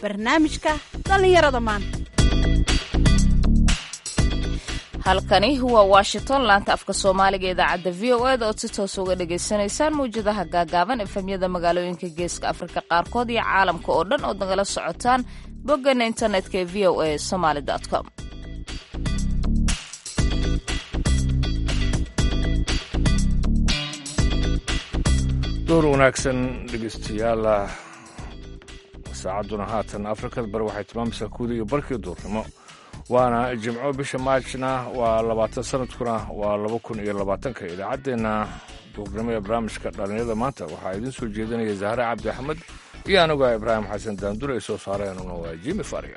barnaamijka dhallinyarada maanta halkani waa washington laanta afka soomaaliga idaacadda v o eda ood si toos uga dhagaysanaysaan mawjadaha gaagaaban efemyada magaalooyinka geeska afrika qaarkood iyo caalamka oo dhan ood nagala socotaan boggana internetka ee v o a somaly com door wanaagsan dhegeystayaal saacadduna haatan afrikada bari waxay tilmaamaysaa kuwda iyo barkii duurnimo waana jimco bisha maajna waa labaatan sanadkuna waa laba kun iyo labaatanka idaacaddeenna duurnimo ee barnaamijka dhallinyarada maanta waxaa idiin soo jeedinaya zahre cabdi axmed iyo aniga ibraahim xasan daandure ay soo saareenuna waa jimi faria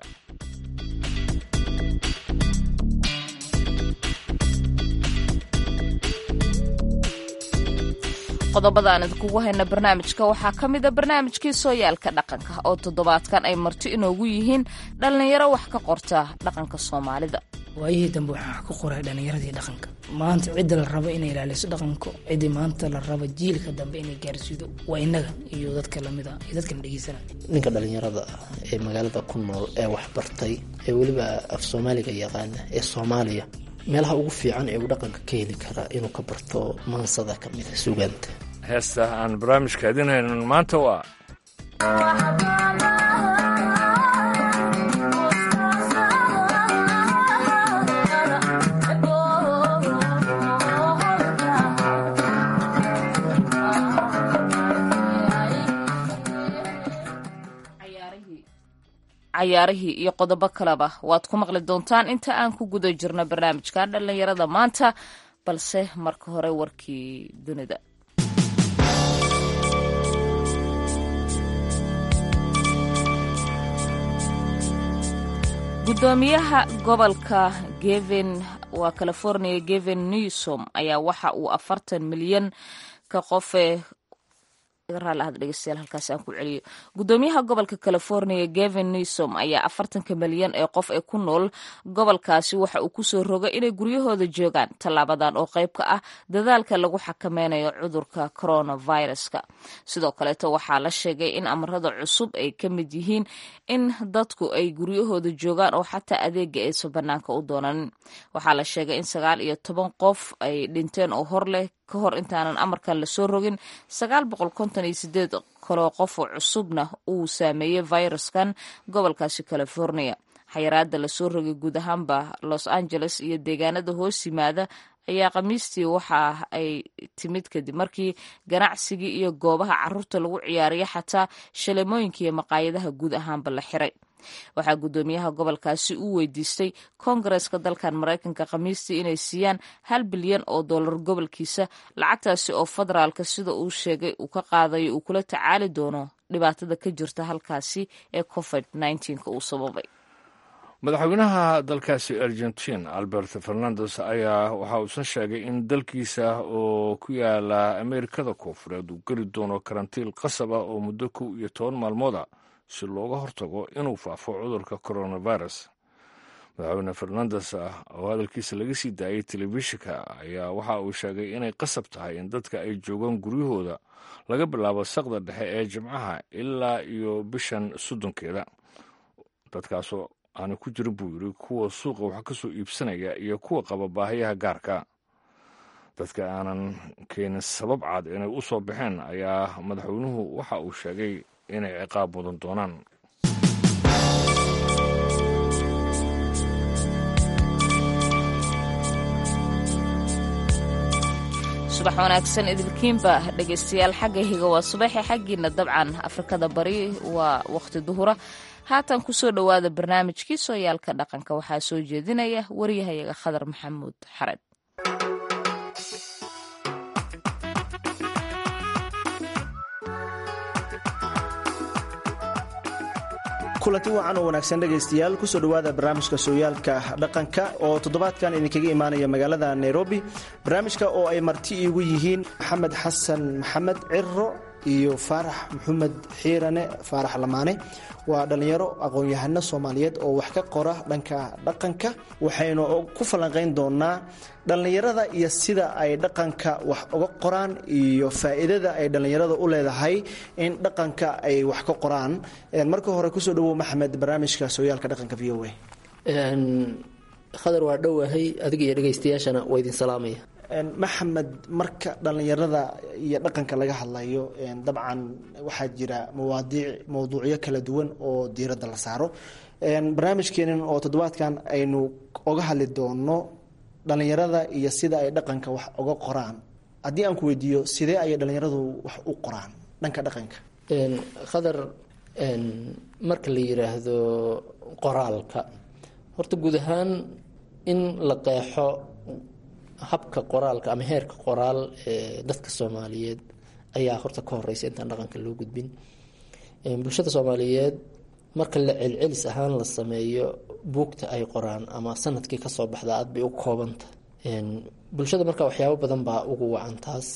qodobada aan idinkugu hayna barnaamijka waxaa ka mid a barnaamijkii sooyaalka dhaqanka oo toddobaadkan ay marti inoogu yihiin dhallinyaro wax ka qorta dhaqanka soomaalida waayihii dambe waxaa ku qoray dhallinyaradii dhaqanka maanta cidda la rabo inay ilaaliso dhaqanka ciddii maanta la rabo jiilka dambe inay gaarsiido waa innaga iyo dadka lamida iyo dadkana dhegeysana ninka dhallinyarada ee magaalada ku nool ee waxbartay ee weliba af soomaaliga yaqaana ee soomaaliya meelaha ugu fiican ee uu dhaqanka ka heli karaa inuu ka barto maansada ka mida sugaanta heesta aan barnaamijka idin haynan maanta waa cayaarihii iyo qodobo kaleba waad ku maqli doontaan inta aan ku guda jirno barnaamijka dhallinyarada maanta balse marka hore warkii dunida gudoomiyaha gobolka gevin waa california gevin newsom ayaa waxa uu afartan milyan ka qofe halkaas aan ku celiyo gudoomiyaha gobolka california gevin newsom ayaa afartanka milyan ee qof ee ku nool gobolkaasi waxa uu kusoo rogay inay guryahooda joogaan tallaabadan oo qayb ka ah dadaalka lagu xakameynayo cudurka coronaviruska sidoo kaleeto waxaa la sheegay in amarada cusub ay ka mid yihiin in dadku ay guryahooda joogaan oo xataa adeega aysan banaanka u doonanin waxaa la sheegay in sagaal iyo toban qof ay dhinteen oo hor leh ka hor intaanan amarkan lasoo rogin sagaal boqol konton iyo sideed kaloo qof oo cusubna uu saameeyey viruskan gobolkaasi california xayiraada lasoo rogay guud ahaanba los angeles iyo deegaanada hoos yimaada ayaa khamiistii waxa ay timid kadib markii ganacsigii iyo goobaha caruurta lagu ciyaariya xataa shalemooyinka iyo maqaayadaha guud ahaanba la xiray waxaa guddoomiyaha gobolkaasi uu weydiistay koongareska dalkan maraykanka khamiistii inay siiyaan hal bilyan oo dollar gobolkiisa lacagtaasi oo federaalka sida uu sheegay uu ka qaadayo uu kula tacaali doono dhibaatada ka jirta halkaasi ee covid nka uu sababay madaxweynaha dalkaasi argentin albert fernandes ayaa waxa uusan sheegay in dalkiisa oo ku yaala ameerikada koonfureed uu geli doono karantiil qasab ah oo muddo kow iyo toban maalmooda si looga hortago inuu faafo cudurka coronavirus madaxweyne fernandes oo hadalkiisa laga sii daayay telefishinka ayaa waxa uu sheegay inay qasab tahay in dadka ay joogaan guryahooda laga bilaabo saqda dhexe ee jimcaha ilaa iyo bishan soddonkeeda dadkaasoo aana ku jirin buu yidhi kuwa suuqa wax ka soo iibsanaya iyo kuwa qaba baahiyaha gaarka dadka aanan keenin sabab cad inay u soo baxeen ayaa madaxweynuhu waxa uu sheegay inay ciqaab mudan doonaan subax wanaagsan idilkiinba dhegaystayaal xagga higa waa subaxi xaggiina dabcan afrikada bari waa wakhti duhura haatan kusoo dhowaada barnaamijkii sooyaalka dhaqanka waxaa soo jeedinaya waryahayaga khadar maxamuud xared kulanti wacan oo wanaagsan dhegaystayaal kusoo dhowaada barnaamijka sooyaalka dhaqanka oo toddobaadkan idinkaga imaanaya magaalada nairobi barnaamijka oo ay marti iigu yihiin maxamed xasan maxamed ciro iyo faarax maxamed xiirane faarax lamaane waa dhallinyaro aqoon-yahano soomaaliyeed oo wax ka qora dhanka dhaqanka waxaynu ku falanqayn doonaa dhallinyarada iyo sida ay dhaqanka wax uga qoraan iyo faa'iidada ay dhallinyarada u leedahay in dhaqanka ay wax ka qoraan marka hore kusoo dhawow maxamed barnaamijka sooyaalka dhaqanka v o a khadar waa dhowahay adiga iyo dhegaystayaashana waa idin salaamaya maxamed marka dhallinyarada iyo dhaqanka laga hadlayo dabcan waxaa jira mawaadiic mawduucyo kala duwan oo diiradda la saaro barnaamijkeenan oo toddobaadkan aynu oga hadli doono dhallinyarada iyo sida ay dhaqanka wax uga qoraan haddii aan ku weydiiyo sidee ayay dhallinyaradu wax u qoraan dhanka dhaqanka khadar marka la yiraahdo qoraalka horta guud ahaan in la qeexo habka qoraalka ama heerka qoraal ee dadka soomaaliyeed ayaa horta ka horeysa intaan dhaqanka loo gudbin bulshada soomaaliyeed marka la celcelis ahaan la sameeyo buugta ay qoraan ama sanadkii kasoo baxda aad bay u koobanta bulshada marka waxyaabo badan baa ugu wacan taas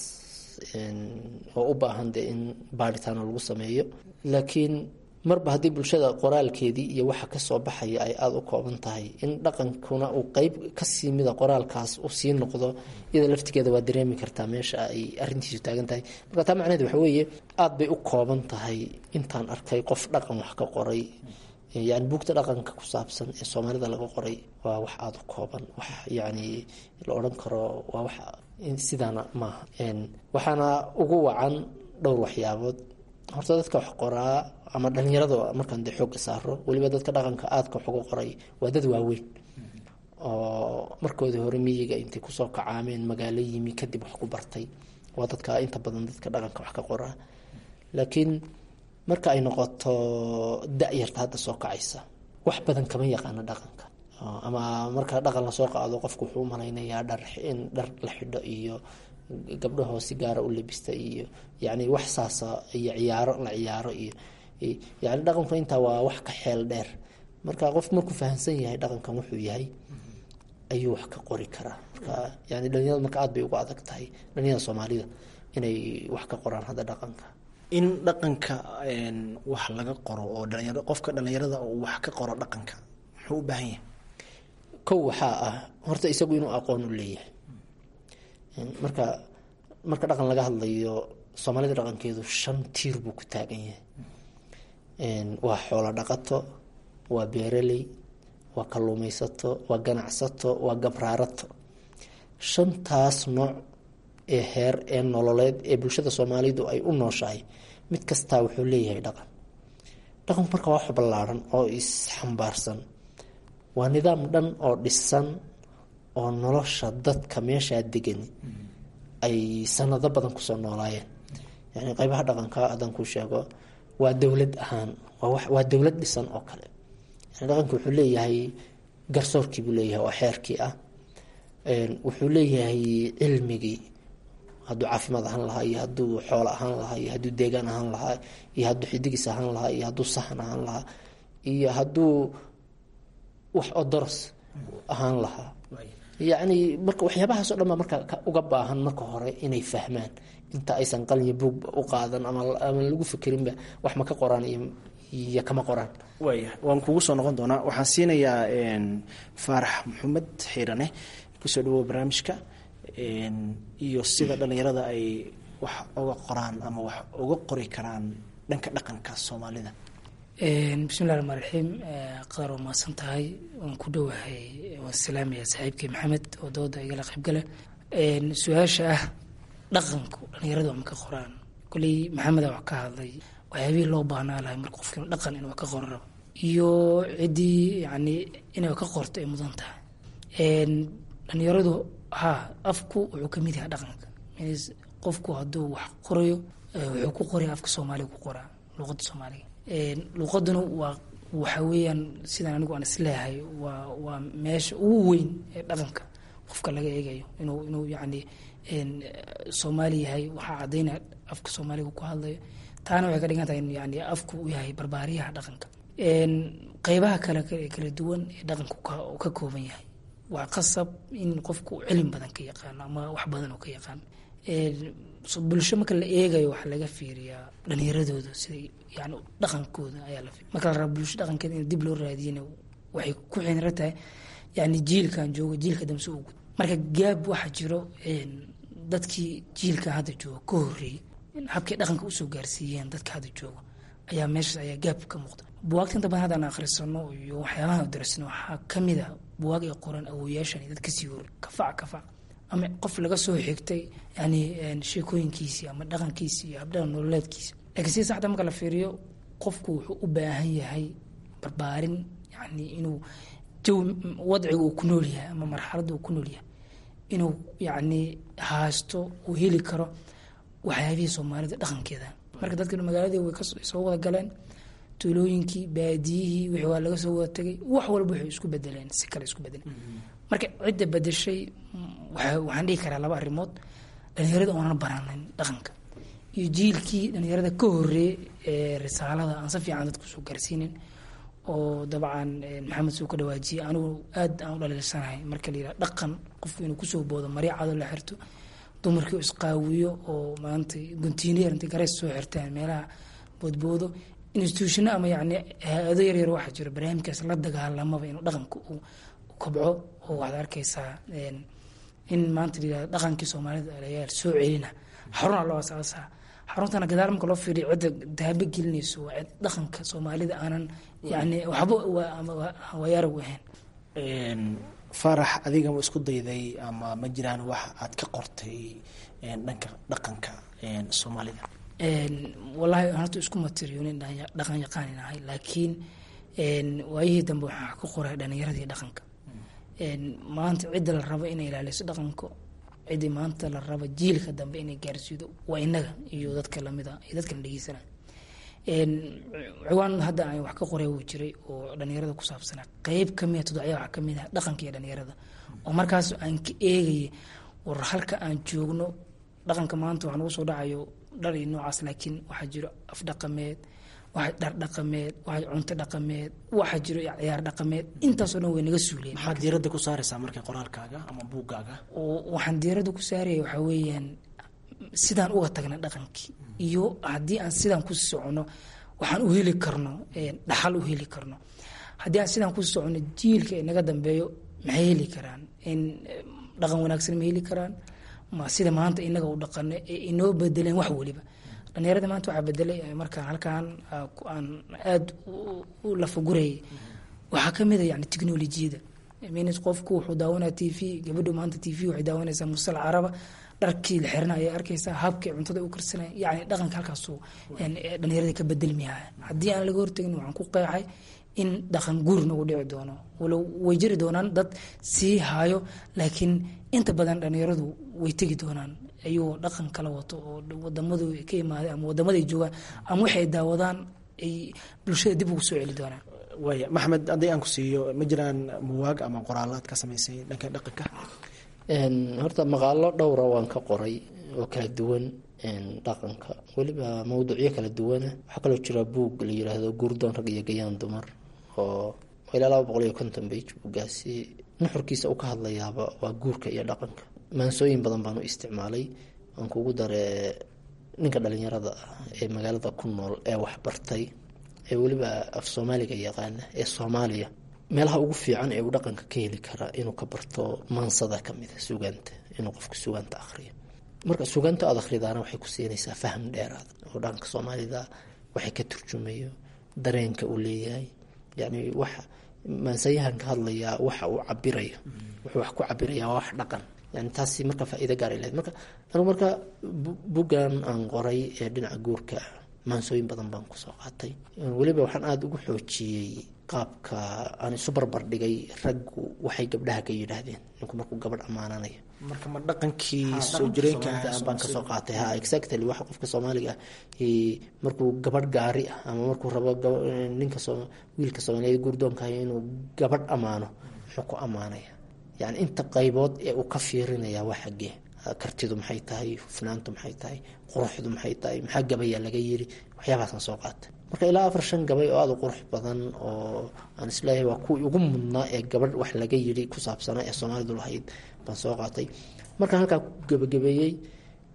oo u baahan dee in baaritaano lagu sameeyo laakiin marba haddii bulshada qoraalkeedii iyo waxa kasoo baxaya ay aada u kooban tahay in dhaqankuna uu qeyb kasii mida qoraalkaas u sii noqdo iyada laftigeeda waa dareemi kartaa meesha ay arintiisu taagan tahay marka taa macnaheed waxa weeye aada bay u kooban tahay intaan arkay qof dhaqan wax ka qoray yani buugta dhaqanka ku saabsan ee soomaalida laga qoray waa wax aada u kooban wax yani la odhan karo waa wax sidaana maaha waxaana ugu wacan dhowr waxyaabood horta dadka wax qoraa ama dhalinyarada markaan dee xooga saaro weliba dadka dhaqanka aadka wax uga qoray waa dad waaweyn oo markoodii hore miyiga intay kusoo kacaameen magaalo yimi kadib wax ku bartay waa dadka inta badan dadka dhaqanka wax ka qoraa laakiin marka ay noqoto da-yarta hadda soo kacaysa wax badan kama yaqaano dhaqanka ama marka dhaqan lasoo qaado qofku wuxuu umalaynayaa dhar in dhar la xidho iyo gabdhahoo si gaara u labista iyo yani wax saasa iyo ciyaaro la ciyaaro iyo yani dhaqanku intaa waa wax ka xeel dheer marka qof markuu fahamsan yahay dhaqankan wuxuu yahay ayuu wax ka qori karaa marka yani dhalinyarada marka aad bay uga adag tahay dhalinyarada soomaalida inay wax ka qoraan hadda dhaqanka in dhaqanka wax laga qoro oo dhalinyaro qofka dhalinyarada uu wax ka qoro dhaqanka muxuu u baahan yahay kow waxaa ah horta isagu inuu aqoon u leeyahay marka marka dhaqan laga hadlayo soomaalida dhaqankeedu shan tiir buu ku taagan yahay waa xoolo dhaqato waa beeraley waa kalluumaysato waa ganacsato waa gabraarato shantaas nooc ee heer ee nololeed ee bulshada soomaalidu ay u nooshahay mid kastaa wuxuu leeyahay dhaqan dhaqanku marka waa wax ballaaran oo isxambaarsan waa nidaam dhan oo dhisan oo nolosha dadka meeshaa degan ay sanado badan kusoo noolaayeen yani qeybaha dhaqanka haddaan kuu sheego waa dowlad ahaan waa dowlad dhisan oo kale yani dhaqanka wuxuu leeyahay garsoorkii buu leeyahay oo xeerkii ah wuxuu leeyahay cilmigii hadduu caafimaad ahaan lahaa iyo hadduu xoolo ahaan lahaa iyo hadduu deegaan ahaan lahaa iyo hadduu xidigiis ahaan lahaa iyo hadduu sahan ahaan lahaa iyo hadduu wax odoros ahaan lahaa yacni marka waxyaabahaas o dhan baa marka uga baahan marka hore inay fahmaan inta aysan qalin buog u qaadan ama ama lagu fikerinba wax ma ka qoraan iyo kama qoraan waaya waan kugu soo noqon doonaa waxaan siinayaa faarax maxamed xiirane kusoo dhawow barnaamijka iyo sida dhalinyarada ay wax uga qoraan ama wax uga qori karaan dhanka dhaqanka soomaalida bismillahi raxmaan raxiim qadar waa mahadsan tahay waan ku dhowahay waan salaamaya saaxiibkii maxamed oo dooda igala qaybgala su-aasha ah dhaqanku dhalinyaradu ma ka qoraan koley maxameda wax ka hadlay waxyaabihii loo baahnaa lahay marka qofkiina dhaqan inuu ka qoro rabo iyo ciddii yani inay ka qorto ay mudan tahay dhalinyaradu ha afku wuxuu kamid yahay dhaqanka qofku hadduu wax qorayo wuxuu ku qoraya afka soomaaliga ku qoraa luqada soomaaliga luqaduna waa waxa weeyaan sidaan anigu aan isleeyahay waa waa meesha ugu weyn ee dhaqanka qofka laga eegayo inuu inuu yani soomaali yahay waxaa cadaynaya afka soomaaliga ku hadlayo taana waxay ka dhigan tahay in yani afku u yahay barbaariyaha dhaqanka qeybaha kale kala duwan ee dhaqanku ka kooban yahay waa qasab in qofku cilmi badan ka yaqaano ama wax badan oo ka yaqaan bulsho marka la eegayo waxaa laga fiiriyaa dhalinyaradooda sida yani dhaqankooda ayaa la marka la raba bulsho dhaqankeeda in dib loo raadiyana waxay ku xinra tahay yani jiilkan jooga jiilka damse ugu marka gaab waxaa jiro dadkii jiilka hadda jooga ka horeeyey habkay dhaqanka usoo gaarsiiyeen dadka hadda jooga ayaa meeshaas ayaa gaab ka muuqda buwaagta inta badan haddaan akhrisano iyo waxyaabahan darsano waxaa kamid a buwaag ay qoran awoyaashan dad kasii hor kafac kafac ama qof laga soo xigtay yani sheekooyinkiisii ama dhaqankiisi iyo habdhaqan nololeedkiisa laakiin sida saxda marka la fiiriyo qofku wuxuu u baahan yahay barbaarin yani inuu jawi wadciga uu ku nool yahay ama marxaladda uu ku nool yahay inuu yani haasto uu heli karo waxyaabihii soomaalida dhaqankeeda marka dadka magaaladii way soo wada galeen tuulooyinkii baadiyihii wixii waa laga soo wada tegay wax walba waxay isku bedeleen si kale isku bedeleen marka cidda bedeshay waxaan dhihi karaa laba arrimood dhalinyarada oonan baranin dhaqanka iyo jiilkii dhalinyarada ka horeeyey ee risaalada aan si fiican dadku soo gaarsiinin oo dabcan maxamed suu ka dhawaajiyey anigu aad aan u dhaliilsanahay marka la yidhaha dhaqan qofku inuu kusoo boodo marya cado la xirto dumarkii isqaawiyo oo maanta guntiineer intay gareys soo xirtaan meelaha boodboodo instituushino ama yani hay-ado yaryar waxaa jiro barnaamijkaas la dagaalamaba inuu dhaqanka uu kobco oo waxaad arkaysaa in maanta layihahdo dhaqankii soomaalida alayaal soo celina xaruna loo asaasaa xaruntana gadaal marka loo fiiriyo cidda daaba gelinayso waa cid dhaqanka soomaalida aanan yani waxba wayaarag u ahayn faarax adiga ma isku dayday ama ma jiraan wax aad ka qortay dhanka dhaqanka soomaalida wallaahi horta isku matiriyoonin dhaqan yaqaanin ahay laakiin waayihii dambe waxaa ku qoray dhalinyaradii dhaqanka maanta cidda la rabo inay ilaaliso dhaqanka ciddii maanta la rabo jiilka dambe inay gaarsiido waa inaga iyo dadka lamida iyo dadkana dhegeysana ciwaan hadda aan wax ka qoray wuu jiray oo dhalinyarada ku saabsanaa qeyb kamida todocya waxaa kamid ah dhaqanka iyo dhalinyarada oo markaas aan ka eegaya war halka aan joogno dhaqanka maanta waxaa nagu soo dhacayo dhar iyo noocaas laakiin waxaa jiro af dhaqameed waxaa dhar dhaqameed waxaa cunto dhaqameed waxaa jiro ciyaar dhaqameed intaasoo dhan way naga suuleen maxaad diiradda ku saaraysaa marka qoraalkaaga ama buuggaaga waxaan diiradda ku saaraya waxaa weeyaan sidaan uga tagna dhaqankii iyo haddii aan sidaan ku socono waxaan u heli karno dhaxal u heli karno haddii aan sidaan ku socono jiilka inaga dambeeyo maxay heli karaan in dhaqan wanaagsan ma heli karaan ma sida maanta inaga u dhaqano ee inoo bedeleen wax weliba dhalinyarada maanta waxaa bedelay markaan halkaan aan aada u lafagurayay waxaa kamid a yani technolojiyada mins qofku wuxuu daawanaya t v gabadhu maanta t v waxay daawanaysaa musal caraba dharkii la xirana ayay arkaysaa habkay cuntada u karsanaya yani dhaqanka halkaasu dhalinyarada ka bedelmiyaha haddii aan laga hortagin waxaan ku qeexay in dhaqan guur nagu dhici doono walow way jiri doonaan dad sii haayo laakiin inta badan dhalinyaradu way tegi doonaan ayuu dhaqan kala wato oo wadamadu ka imaaday ama wadamada ay joogaan ama waxay daawadaan ay bulshada dib ugu soo celi doonaan waaya maxamed haddii aan ku siiyo ma jiraan muwaag ama qoraalaad ka samaysay dhanka dhaqanka horta maqaalo dhowra waan ka qoray oo kala duwan dhaqanka weliba mawduucyo kala duwana waxaa kaloo jira buug la yiraahdo guurdoon rag iyo gayaan dumar oo ilaa laba boqol iyo konton bage buuggaasi nuxurkiisa u ka hadlayaaba waa guurka iyo dhaqanka maansooyin badan baan u isticmaalay aan kugu dare ninka dhalinyarada ah ee magaalada ku nool ee waxbartay ee weliba af soomaaliga yaqaana ee soomaaliya meelaha ugu fiican ee uu dhaqanka ka heli karaa inuu ka barto maansada kamida sugaanta inuu qofka sugaanta akhriyo marka sugaanta aad akhridaana waxay ku siinaysaa faham dheeraad oo dhaqanka soomaalida waxay ka turjumayo dareenka uu leeyahay yani wax maansayahan ka hadlayaa waxa uu cabirayo wuxuu wax ku cabirayaa waa wax dhaqan yani taasi marka faa-iido gaaray lahayd marka anigu marka buggan aan qoray ee dhinaca guurka maansooyin badan baan kusoo qaatay weliba waxaan aada ugu xoojiyey qaabka aan isu barbar dhigay raggu waxay gabdhaha ka yidhaahdeen ninku markuu gabadh ammaananayo marka ma dhaqankii soo jireenka baan kasoo qaatay ha exactly waxa qofka soomaaliga ah markuu gabadh gaari ah ama markuu rabo ninka wiilka soomaaliyeed guurdoonkahay inuu gabadh ammaano muxuu ku ammaanaya yani inta qaybood ee uu ka fiirinaya waa xaggee kartidu maxay tahay hufnaantu maxay tahay quruxdu maxay tahay maxaa gabayaa laga yiri waxyaabahaasaan soo qaatay marka ilaa afar shan gabay oo aada u qurux badan oo aan isleeyahay waa kuwii ugu mudnaa ee gabadh wax laga yiri ku saabsanaa ee soomaalidu lahayd baan soo qaatay markaan halkaa ku gebagabeeyey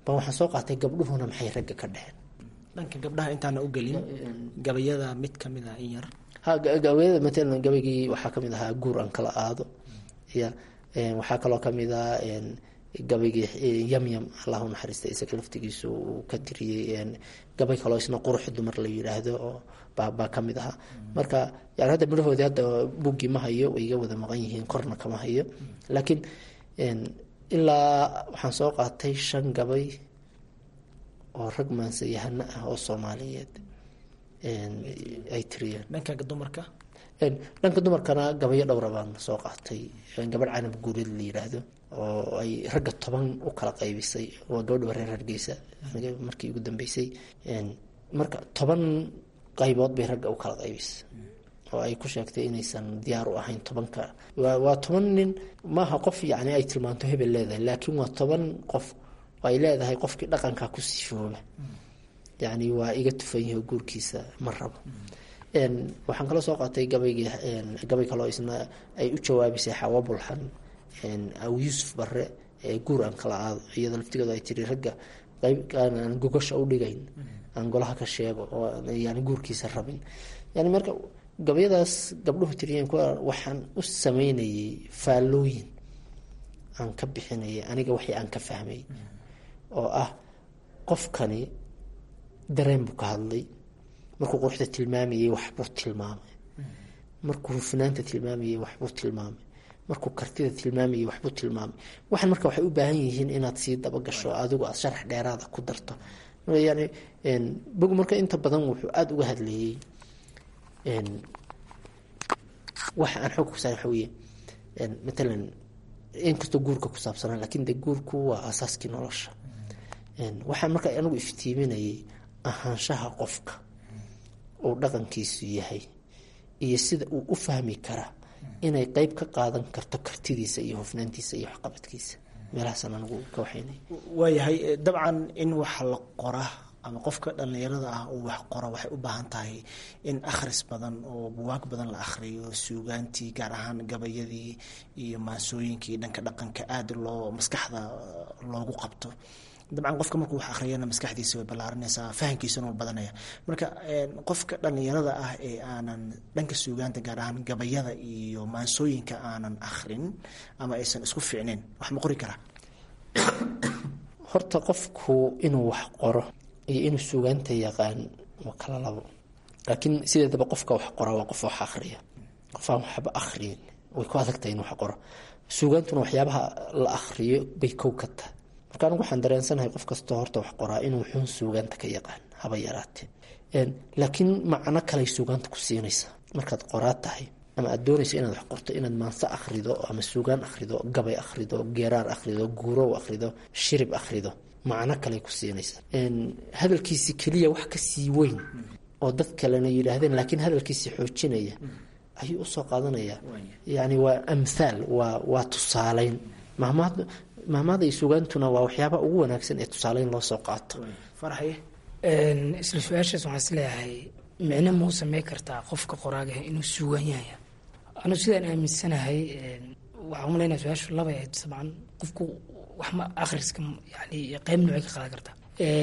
baa waxaan soo qaatay gabdhuhuna maxay ragga ka dheheen dhanka gabdhaha intaana u gelin gabayada mid kamid a in yar ha gabayada matalan gabaygii waxaa kamid ahaa guur aan kala aado ya waxaa kaloo kamid ah gabaygii yamyam allahu naxariista isaga laftigiisu uu ka tiriyey gabay kaloo isna qurux dumar la yidhaahdo oo baa kamid ahaa marka yani hadda midhahoodii hadda buggii ma hayo way iga wada maqan yihiin korna kama hayo laakiin ilaa waxaan soo qaatay shan gabay oo rag maansayahano ah oo soomaaliyeed ay tiriyeen dhanka dumarka dhanka dumarkana gabayo dhowra baan soo qaatay gabadh canab guureed la yidhaahdo oo ay ragga toban u kala qaybisay waa gabadha reer hargeysa markii ugu dambeysay marka toban qaybood bay ragga u kala qaybisay oo ay ku sheegtay inaysan diyaar u ahayn tobanka waa toban nin maaha qof yani ay tilmaanto hebel leedahay laakiin waa toban qof oo ay leedahay qofkii dhaqankaa ku sifooba yani waa iga tufan yahay guurkiisa ma rabo waxaan kaloo soo qaatay gabaygii gabay kaloo isna ay u jawaabisay xawa bulxan aw yuusuf bare guur aan kala aado iyada laftigeedu ay tiri ragga qayb aan gogasha u dhigayn aan golaha ka sheego oo yani guurkiisa rabin yani marka gabayadaas gabdhuhu tiriyeen kuwa waxaan u sameynayay faallooyin aan ka bixinayay aniga waxii aan ka fahmay oo ah qofkani dareen buu ka hadlay markuu quruxda tilmaamayay waxbuu tilmaamay markuu hufnaanta tilmaamayay waxbuu tilmaamay markuu kartida tilmaamayay waxbuu tilmaamay waxaan marka waxay u baahan yihiin inaad sii dabagasho adigu aad sharax dheeraada ku darto yani bogu marka inta badan wuxuu aada uga hadlayay waxa aan xoog kusaa waxa weye matalan inkastoo guurka ku saabsanaa lakin de guurku waa aasaaskii nolosha waxaan marka anigu iftiiminayay ahaanshaha qofka uu dhaqankiisu yahay iyo sida uu u fahmi karaa inay qeyb ka qaadan karto kartidiisa iyo hufnaantiisa iyo waxqabadkiisa meelahaasaan anigu ka waxaynay waayahay dabcan in wax la qora ama qofka dhalinyarada ah uu wax qoro waxay u baahan tahay in akhris badan oo buwaag badan la akhriyo suugaantii gaar ahaan gabayadii iyo maasooyinkii dhanka dhaqanka aada loo maskaxda loogu qabto dabcan qofka markuu wax akhriyana maskaxdiisa way ballaarinaysaa fahamkiisana wuu badanaya marka qofka dhalinyarada ah ee aanan dhanka suugaanta gaar ahaan gabayada iyo maansooyinka aanan akhrin ama aysan isku fiicnayn wax ma qori karaa horta qofku inuu wax qoro iyo inuu suugaanta yaqaan waa kala labo laakiin sideedaba qofka wax qora waa qof wax akhriya qof aan waxba akhriyin way ku adagtahay in wax qoro suugaantuna waxyaabaha la akhriyo bay kow ka tahay marka anigu waxaan dareensanahay qof kastoo horta wax qoraa inuu xun suugaanta ka yaqaan haba yaraatee laakiin macno kaley suugaanta ku siinaysa markaad qoraa tahay ama aad doonayso inaad wax qorto inaad maanse akhrido ama suugaan akhrido gabay akhrido geeraar akhrido guurow akhrido shirib akhrido macno kaley ku siinaysa hadalkiisi keliya wax kasii weyn oo dad kalena yidhaahdeen laakiin hadalkiisi xoojinaya ayuu usoo qaadanaya yani waa amhaal waa waa tusaaleyn mahmaad mahmaada iyo sugaantuna waa waxyaaba ugu wanaagsan ee tusaaleyn loo soo qaato farxaye isla su-aashaas waxaan isleeyahay micno ma u samey kartaa qofka qoraaga inuu suugaan yahaya anu sidaan aaminsanahay waxaan umalaynaya su-aashu labay ahayd sabcan qofku waxma akhriska yani qeyb noocay ka qaadan kartaa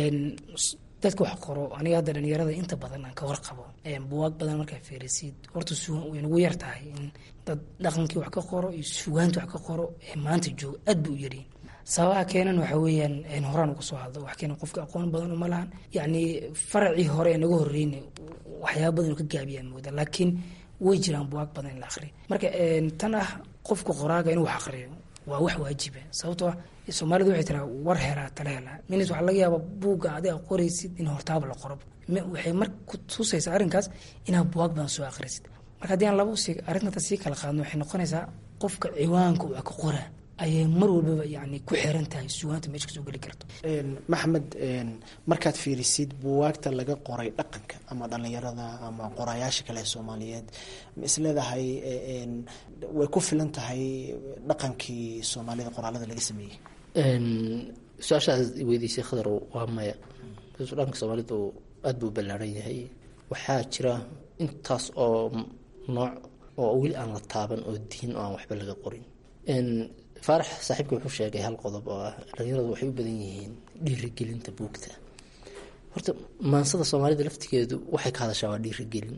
dadka wax qoro aniga hadda dhalinyarada inta badan aan ka warqabo buwaag badan markaa fiirisid horta suugaan way nagu yar tahay in dad dhaqankii wax ka qoro iyo suugaanta wax ka qoro ee maanta jooga aad ba u yaryihin sababaha keenan waxa weeyaan horaan uga soo hadlo wax keenan qofka aqoon badan uma lahan yacni faracii hore ee naga horreyna waxyaaba badan oo ka gaabiyaan mooda laakiin way jiraan buwaag badan in la akhriyo marka tan ah qofka qoraaga inuu wax akhriyo waa wax waajiba sababtoo ah soomaalidu waxay tiraa war helaa tala helaa minis waxaa laga yaabaa buugga adiga qoraysid in hortaaba la qoro waxay mar ku tusaysaa arrinkaas inaad buwaag badan soo akhrisid marka haddii aan laba si arrinta sii kala qaadno waxay noqonaysaa qofka ciwaanka wax ka qoraa ayay mar walbaba yani ku xiran tahay sugaanta meesha kasoo geli karto maxmed markaad fiirisid buwaagta laga qoray dhaqanka ama dhalinyarada ama qorayaasha kale ee soomaaliyeed ma isleedahay way ku filan tahay dhaqankii soomaalida qoraalada laga sameeyey su-aashaas weydiisay khadar waa maya dhanka soomaalidu aada buu ballaaran yahay waxaa jira intaas oo nooc oo weli aan la taaban oo diin oo aan waxba laga qorin faarax saaxiibka wuxuu sheegay hal qodob oo ah dhalinyaradu waxay u badan yihiin dhiirigelinta buugta horta maansada soomaalida laftigeedu waxay ka hadashaa waa dhiirigelin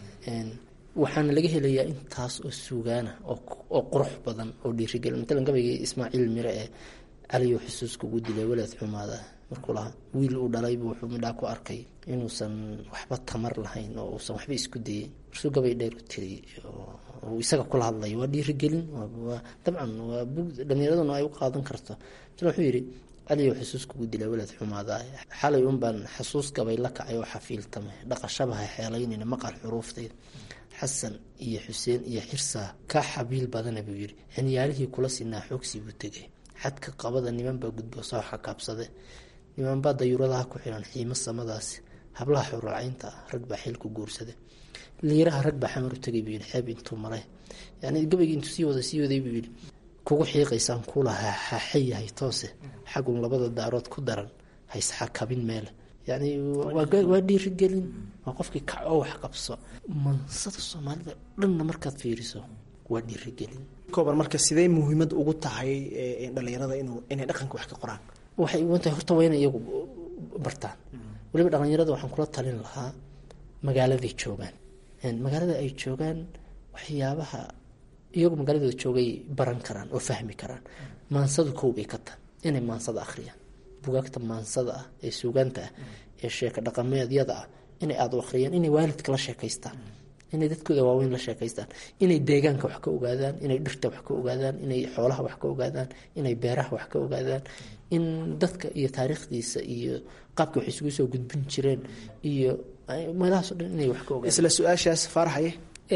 waxaana laga helayaa intaas oo suugaana oo qurux badan oo dhiirigelin matalan gabaygii ismaaciil mire ee caliyo xusuus kugu dilay waleed xumaada markuu lahaa wiil uu dhalaybu wuxuu midhaa ku arkay inuusan waxba tamar lahayn oo uusan waxba isku dayay marsuu gabay dheer u tiriyay oo isaga kula hadlaya waa dhiirigelin dabcan waa bug dhalinyaraduna ay u qaadan karto matalan wuxuu yidhi caliyo xusuus kugu dilay waleed xumaada xalay unbaan xasuus gabay la kacay oo xafiiltamay dhaqashabaha xeelaynayna maqal xuruuftayda xasan iyo xuseen iyo xirsaa ka xabiil badana buu yidhi cinyaalihii kula sinaa xoogsi buu tegay xadka qabada nimanbaa gudbo soo xakaabsade nimanbaa dayuuradaha ku xiran xiimo samadaasi hablaha xuraacaynta ah rag baa xilku guursade liiraha rag baa xamar u tegay buu yidhi xeeb intuu maray yani gabaygii intuu sii wada sii waday buu yidhi kugu xiiqaysaan kulaha xaaxe yahay toose xagun labada daarood ku daran haysxakabin meele yani waa dhiirigelin waa qofkii kacoo wax qabso mansada soomaalida dhanna markaad fiiriso waa dhiirigelin kooban marka sidee muhiimad ugu tahay dhalinyarada inay dhaqanka wax ka qoraan waxay ugan tahay horta waa inay iyagu bartaan waliba dhalinyarada waxaan kula talin lahaa magaaladay joogaan magaalada ay joogaan waxyaabaha iyagu magaaladooda joogay baran karaan oo fahmi karaan maansadu kow bay ka tahay inay maansada akhriyaan bugaagta maansada ah ee suugaanta ah ee sheeka dhaqameedyada ah inay aada u akhriyaan inay waalidka la sheekaystaan inay dadkooda waaweyn la sheekaystaan inay deegaanka wax ka ogaadaan inay dhirta wax ka ogaadaan inay xoolaha wax ka ogaadaan inay beeraha wax ka ogaadaan in dadka iyo taariikhdiisa iyo qaabka wax isugu soo gudbin jireen iyo meelahaaso dhan inay wax ka ogaadaan isla su-aashaas faaraxaye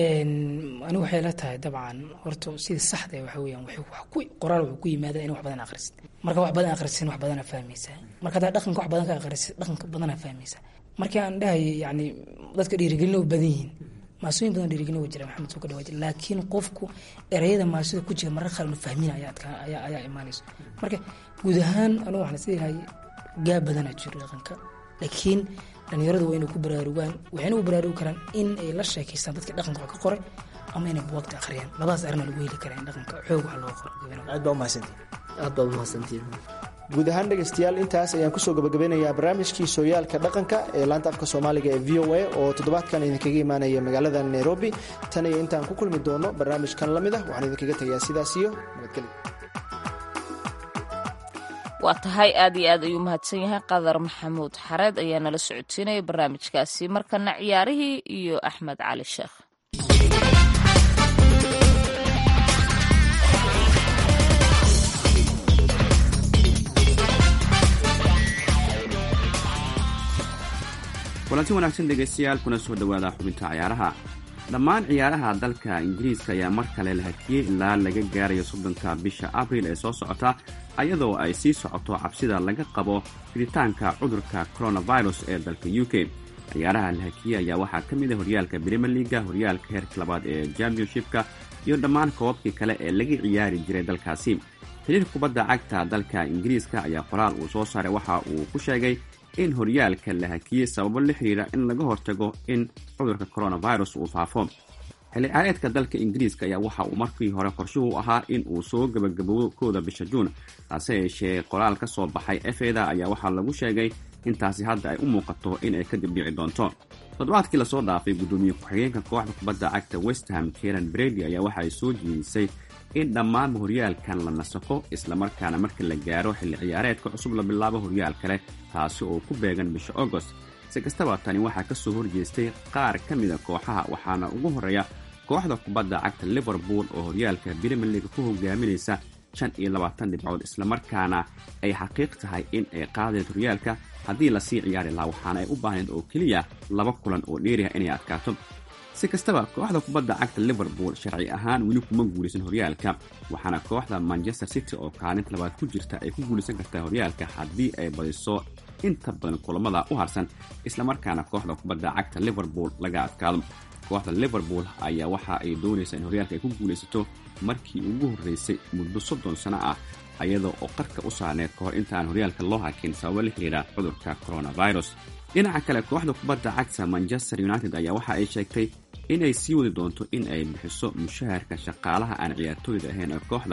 anigu waxay la tahay dabcan horta sida saxda waxa weyaan qoraal wuxuu ku yimaada in wax badan akhrisid marka wax badan akhrisin wax badana fahmaysaa marka hadaa dhaqanka wax badan ka akhrisid dhaqanka badana fahmaysaa markii aan dhahayay yani dadka dhiirigelin u badan yihiin maasooyin badan dhiirigelin waa jira maxamed soo ka dhawaa jira laakiin qofku ereyada maasida ku jira marar qaar inu fahmin ayaa ayaa imaanayso marka guud ahaan anigu waxaan isleeyahay gaab badana jiro dhaqanka laakiin dhalinyaradu waa inay ku baraarugaan waxayna u baraarugi karaan in ay la sheekaystaan dadka dhaqanka wax ka qoray ama inay buwagta akhriyaan labadaas arina lagu heli karaa in dhaqanka xoog wax loo qoro aad baa umahadsantii aad baad umahadsantiin guud ahaan dhegaystayaal intaas ayaan kusoo gabagabeynayaa barnaamijkii sooyaalka dhaqanka ee laanta afka soomaaliga ee v o a oo toddobaadkan idinkaga imaanaya magaalada nairobi tan iyo intaan ku kulmi doono barnaamijkan la mid ah waxaan idinkaga tegayaa sidaas iyo nabadgelyo waa tahay aad iyo aad ayuu mahadsan yahay qadar maxamuud xareed ayaa nala socodsiinaya barnaamijkaasi markana ciyaarihii iyo axmed cali sheekh kulanti wanaagsan dhegaystayaal kuna soo dhowaada xubinta ciyaaraha dhammaan ciyaaraha dalka ingiriiska ayaa mar kale la hakiyey ilaa laga gaarayo soddonka bisha abriil ee soo socota ayadoo ay sii socoto cabsida laga qabo fiditaanka cudurka coronavirus ee dalka u k ciyaaraha la hakiyey ayaa waxaa ka mid a horyaalka brimier liaga horyaalka heerka labaad ee championshipka iyo dhammaan koobabkii kale ee laga ciyaari jiray dalkaasi xiriirka kubadda cagta dalka ingiriiska ayaa qoraal uu soo saaray waxa uu ku sheegay in horyaalka la hakiyey sababo la xiriira in laga hortago in cudurka coronavirus uu faafo xilli caareedka dalka ingiriiska ayaa waxa uu markii hore qorshuhu ahaa in uu soo gebagaboobo kooda bisha juun taase yeeshee qoraal ka soo baxay efeda ayaa waxaa lagu sheegay intaasi hadda ay u muuqato in ay kadib dhici doonto toddobaadkii lasoo dhaafay guddoomiye ku-xigeenka kooxda kubadda cagta westham karen brady ayaa waxa ay soo jeedisay in dhammaanba horyaalkan la nasako islamarkaana marka la gaaro xilli ciyaareedka cusub la bilaabo horyaal kale taasi oo ku beegan bisha agost si kastaba tani waxaa ka soo horjeestay qaar ka mida kooxaha waxaana ugu horreeya kooxda kubadda cagta liverpool oo horyaalka brimier leaga ku hogaaminaysa shan iyo labaatan dhibcood islamarkaana ay xaqiiq tahay in ay qaadayd horyaalka haddii lasii ciyaari lahaa waxaana ay u baahnayd oo keliya laba kulan oo dheeriha inay adkaato si kastaba kooxda kubadda cagta liverpool sharci ahaan weli kuma guulaysan horyaalka waxaana kooxda manchester city oo kaalinta labaad ku jirta ay ku guulaysan kartaa horyaalka haddii ay badiso inta badan kulamada u harsan islamarkaana kooxda kubadda cagta liverpool laga adkaado kooxda liverpool ayaa waxa ay doonaysaa in horyaalka ay ku guulaysato markii ugu horreysay muddo soddon sano ah ayada oo qarka u saarneed ka hor intaan horyaalka loo hakin sababo la xiriira cudurka coronavirus dhinaca kale kooxda kubadda cagta manchester united ayaa waxa ay sheegtay inay sii wadi doonto in ay bixiso mushaharka shaqaalaha aan ciyaartooyda ahayn ee kooxda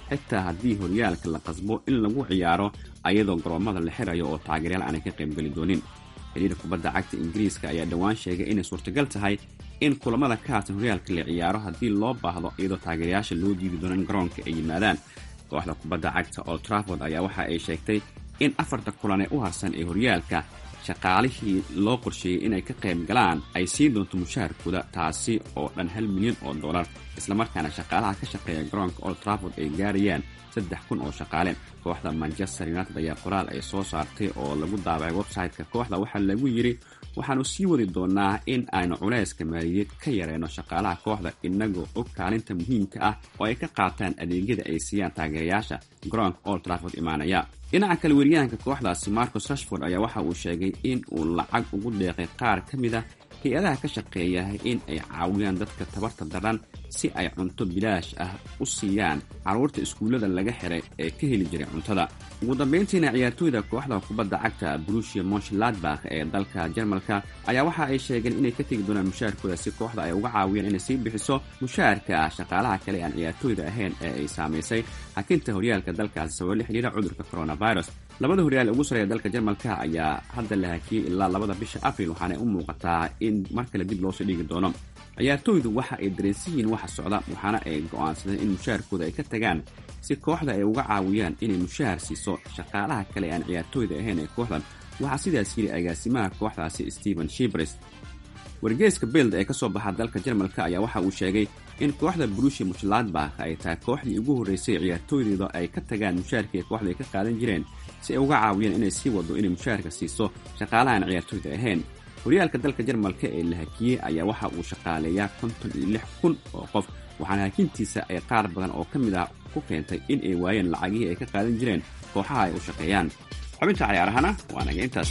xitaa haddii horyaalka la qasbo in lagu ciyaaro ayadoo garoommada la xirayo oo taageeryaal aanay ka qaybgeli doonin xiriir kubadda cagta ingiriiska ayaa dhowaan sheegay inay suurtagal tahay in kulamada ka harsan horyaalka la ciyaaro haddii loo baahdo iyadoo taageerayaasha loo diidi doono in garoonka ay yimaadaan kooxda kubadda cagta oo traford ayaa waxa ay sheegtay in afarta kulan ee u harsan ee horyaalka shaqaalihii loo qorsheeyey inay ka qayb galaan ay siin doonto mushaharkooda taasi oo dhan hal milyan oo dollar islamarkaana shaqaalaha ka shaqeeya garoonka old traford ay gaarayaan saddex kun oo shaqaale kooxda manchester united ayaa qoraal ay soo saartay oo lagu daabacay website-ka kooxda waxaa lagu yidhi waxaanu sii wadi doonaa in aynu culayska maaliyadeed ka yareyno shaqaalaha kooxda inagoo og kaalinta muhiimka ah oo ay ka qaataan adeegyada ay siiyaan taageerayaasha garoonka old traford imaanaya dhinaca kale weriyahanka kooxdaasi marcus rashford ayaa waxa uu sheegay in uu lacag ugu deeqay qaar ka mid a hay-adaha ka shaqeeya in ay caawiyaan dadka tabarta daran si ay cunto bilaash ah u siiyaan carruurta iskuullada laga xiray ee ka heli jiray cuntada ugu dambayntiina ciyaartooyda kooxda kubadda cagta brusia monshladbakh ee dalka jarmalka ayaa waxa ay sheegeen inay ka tegi doonaan mushaharkooda si kooxda ay uga caawiyaan inay sii bixiso mushaharka shaqaalaha kale aan ciyaartooyda ahayn ee ay saamaysay hakinta horyaalka dalkaasi sababo la xidhiira cudurka coronavirus labada horyaal ugu sareeya dalka jarmalka ayaa hadda la hakiyey ilaa labada bisha abril waxaana u muuqataa in mar kale dib loosoo dhigi doono ciyaartooydu waxa ay dareensan yihiin waxa socda waxaana ay go'aansadeen in mushaharkooda ay ka tagaan si kooxda ay uga caawiyaan inay mushahar siiso shaqaalaha kale aan ciyaartooyda ahayn ee kooxdan waxaa sidaas yidhi agaasimaha kooxdaasi stephen shibres wargeeska beld ee ka soo baxa dalka jarmalka ayaa waxa uu sheegay in kooxda brushi mushladbakh ay tahay kooxdii ugu horreysay ciyaartooydooda ay ka tagaan mushaharkii kooxda ay ka qaadan jireen si ay uga caawiyaan inay sii wado inay mushaharka siiso shaqaalahaan ciyaartooyda ahayn horyaalka dalka jarmalka ee la hakiyey ayaa waxa uu shaqaaleeyaa konton iyo lix kun oo qof waxaana hakintiisa ay qaar badan oo ka mid ah ku keentay in ay waayeen lacagihii ay ka qaadan jireen kooxaha ay u shaqeeyaan xubinta cayaarahana waa naga intaas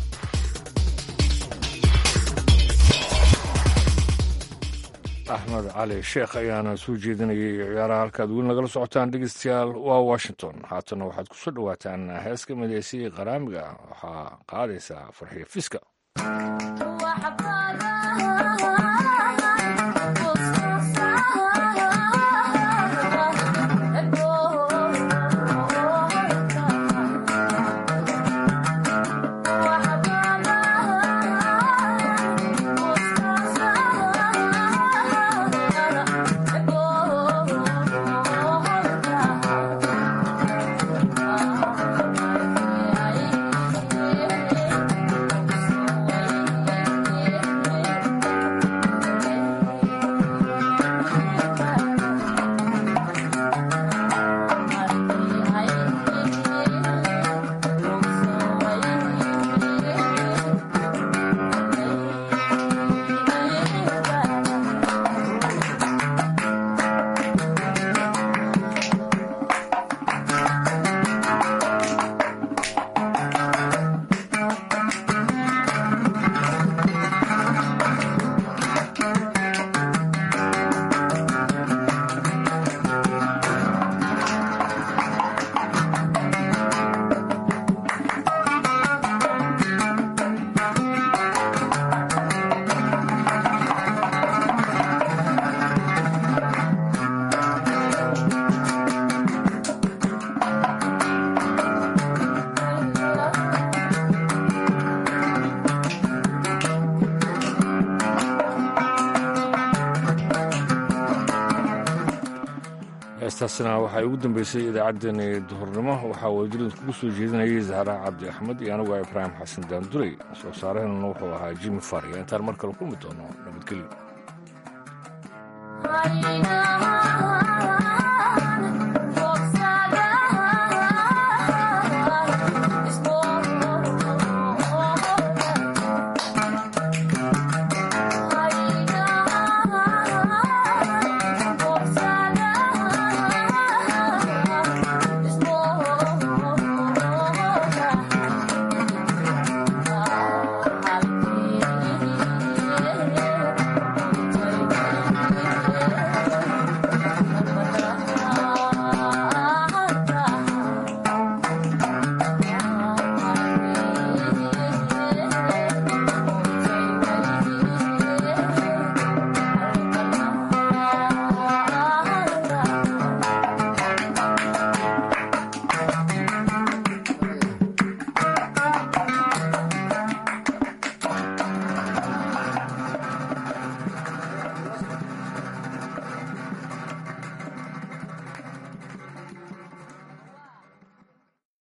axmed cali sheekh ayaana soo jeedinayay ciyaaraha halkaad weli nagala socotaan dhegeystayaal waa washington haatana waxaad ku soo dhowaataan hees ka midaysay qaraamiga waxaa qaadaysaa farxiyo fiska heestaasina waxay ugu dambeysay idaacaddeenii duhurnimo waxaa wadajirid kugu soo jeedinayay zahra cabdi axmed iyo anigu ibraahim xasan daanduley soo saaraheenuna wuxuu ahaa jimi fariya intaan mar kale kulmi doono nabadgelyo